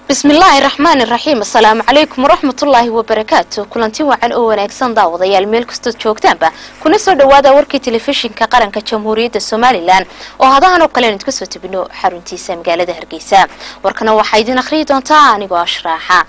bismillaahi raxmaani raxiim asalaamu calaykum waraxmatullaahi wabarakaatu kulanti wacan oo wanaagsan daawadayaal meel kastood joogtaanba kuna soo dhawaada warkii telefishinka qaranka jamhuuriyadda somalilan oo hadahan oo kale aynu idka soo tebino xaruntiisa magaalada hargeysa warkana waxaa idin akhriyi doontaa anigoo ashraaxa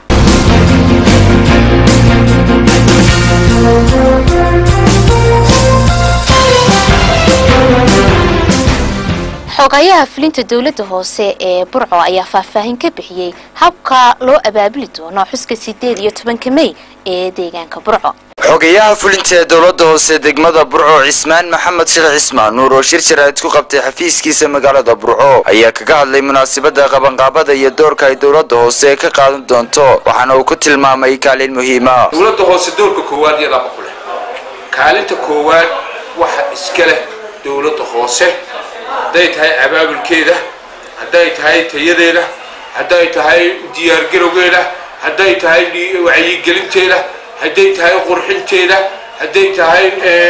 xogayaha fulinta dowladda hoose ee burco ayaa faahfaahin ka bixiyey habka loo abaabuli doono xuska sideed iyo tobanka mey ee deegaanka burco xogayaha fulinta ee dowladda hoose degmada burco cismaan maxamed sheekh cismaan nuur oo shir jaraa'id ku qabtay xafiiskiisa magaalada burco ayaa kaga hadlay munaasabada qabanqaabada iyo doorka ay dowladda hoose ka qaadan doonto waxaana uu ku tilmaamay kaalin muhiima dowladda hoose doorka koowaad iyo laba ku leh kaalinta koowaad waxa iska leh dowladda hoose hadday tahay abaabulkeeda hadday tahay tayadeeda hadday tahay diyaargarowgeeda hadday tahay wacyigelinteeda hadday tahay qurxinteeda hadday tahay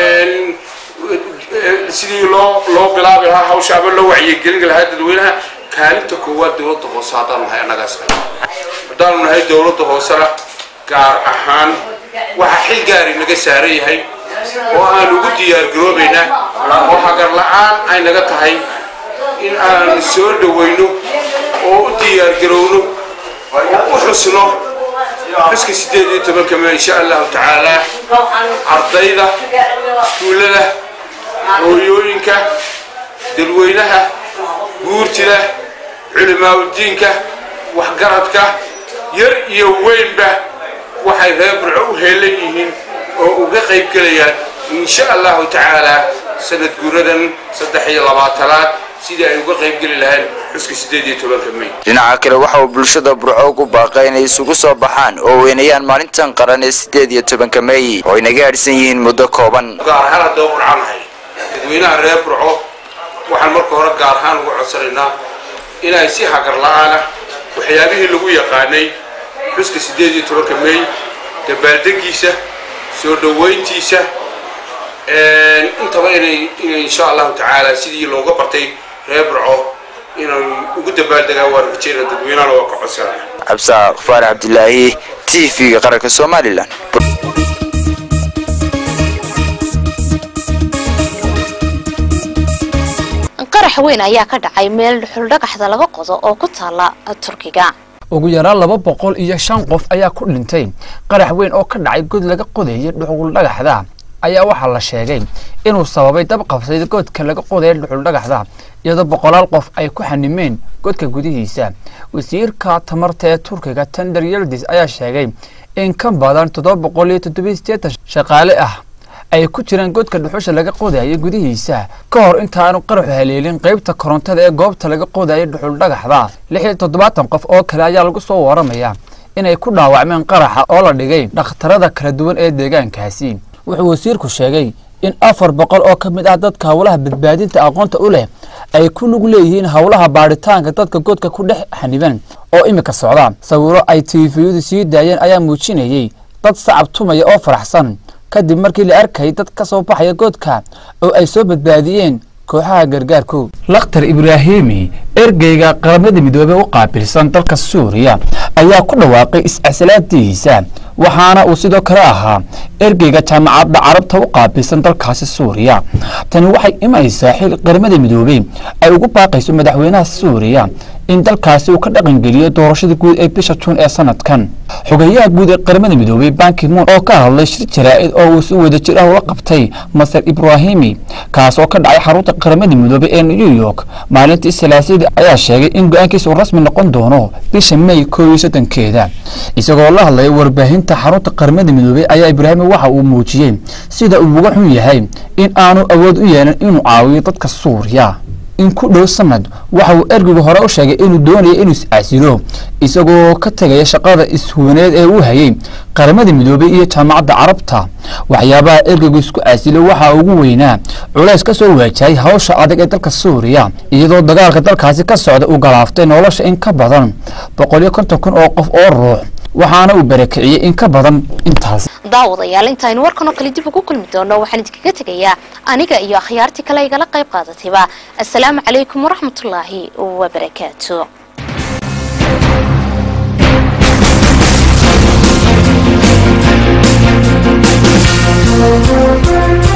sidii loo loo bilaabi lahaa hawsha ama loo wacyigelin lahaa dadweynaha kaalinta koowaad dowladda hoose haddaanu nahay annagaas haddaanu nahay dowladda hoosena gaar ahaan waxaa xil gaari naga saaran yahay oo aan ugu diyaargaroobaynaa oo hagar la-aan ay naga tahay in aan soo dhawayno oo u diyaargarowno oo u xusno xuska sideed iyo tobanka me insha allahu tacaala ardayda iskuullada hooyooyinka dadweynaha guurtida culimaauddiinka waxgaradka yar iyo weynba waxay reer burco u heelan yihiin oo uga qayb gelayaan insha allahu tacaalaa sanad guuradan saddex iyo labaatanaad sidii ay uga qayb geli lahayn xuska sideed iyo tobanka may dhinaca kale waxa uu bulshada burco ugu baaqay inay isugu soo baxaan oo weynayaan maalintan qaran ee sideed iyo tobanka may oo ay naga hadhsan yihiin muddo kooban gaar ahaan haddaba burcanahay dadweynaha reer burco waxaan marka hore gaar ahaan uga codsanaynaa inay si hagar la-aanah waxyaabihii lagu yaqaanay xuska sideed iyo tobanka may dabaaldegiisa soo dhawayntiisa intaba inay inay insha allahu tacaala sidii looga bartay reer burco inay ugu dabaaldegaan waa rajeyna dadweynahana waa ka codsanaya cabsaaq faarax cabdilaahi t v-ga qaranka somalilan qarax weyn ayaa ka dhacay meel dhuxuldhagaxda laga qodo oo ku taala turkiga ugu yaraan laba boqol iyo shan qof ayaa ku dhintay qarax weyn oo ka dhacay god laga qodayay dhuxuldhagaxda ayaa waxaa la sheegay inuu sababay dab qabsay godka laga qodaya dhuxuldhagaxda iyadoo boqolaal qof ay ku xanimeen godka gudihiisa wasiirka tamarta ee turkiga tender yeldis ayaa sheegay in ka badan toddoba boqol iyo toddobiyo sideetan shaqaale ah ay ku jiraan godka dhuxusha laga qodaya gudihiisa ka hor intaanu qaraxu haleelin qaybta korontada ee goobta laga qodaya dhuxuldhagaxda lix iyo toddobaatan qof oo kale ayaa lagu soo waramaya inay ku dhaawacmeen qaraxa oo la dhigay dhakhtarada kala duwan ee deegaankaasi wuxuu wasiirku sheegay in afar boqol oo ka mid ah dadka howlaha badbaadinta aqoonta u leh ay ku lug leeyihiin howlaha baadhitaanka dadka godka ku dhex xaniban oo imika socda sawiro ay tifiyadu sii daayeen ayaa muujinayey dad sacab tumaya oo faraxsan kadib markii la arkayay dad ka soo baxaya godka oo ay soo badbaadiyeen kooxaha gargaarku lakhtar ibraahimi ergeyga qaramada midoobey u qaabilsan dalka suuriya ayaa ku dhawaaqay is-casalaadiisa waxaana uu sidoo kale ahaa ergeyga jaamacadda carabta u qaabilsan dalkaasi suuriya tani waxay imaysaa xil qaramada midoobey ay ugu baaqayso madaxweynaha suuriya in dalkaasi uu ka dhaqangeliyo doorashada guud ee bisha juun ee sanadkan xogeyaha guud ee qaramada midoobey bankimuun oo ka hadlay shir jaraa'id oo uu si wadajir ah ula qabtay maser ibraahimi kaas oo ka dhacay xarunta qaramada midoobey ee new york maalintii salaasada ayaa sheegay in go-aankiisa uu rasmi noqon doono bisha may koob iyo sodonkeeda isagoo la hadlaya warbaahinta xarunta qaramada midoobey ayaa ibraahimi waxa uu muujiyey sida uu uga xun yahay in aanu awood u yeelin inuu caawiyo dadka suuriya in ku dhow sanad waxa uu ergigu hore u sheegay inuu doonaya inuu is-casilo isagoo ka tegaya shaqada ishuwaneed ee uu hayay qaramada midoobey iyo jaamacadda carabta waxyaabaha ergigu isku casilo waxaa ugu weynaa culays ka soo waajahay hawsha adag ee dalka suuriya iyadoo dagaalka dalkaasi ka socda uu galaaftay nolosha in ka badan boqol iyo konton kun oo qof oo ruux waxaana uu barakiciyey in ka badan intaas daawadayaal intaaynu warkan oo kale dib ugu kulmi doono waxaan idinkaga tegayaa aniga iyo akhyaartii kale igala qayb qaadatayba assalaamu calaykum waraxmatullaahi wabarakaatu Thank you.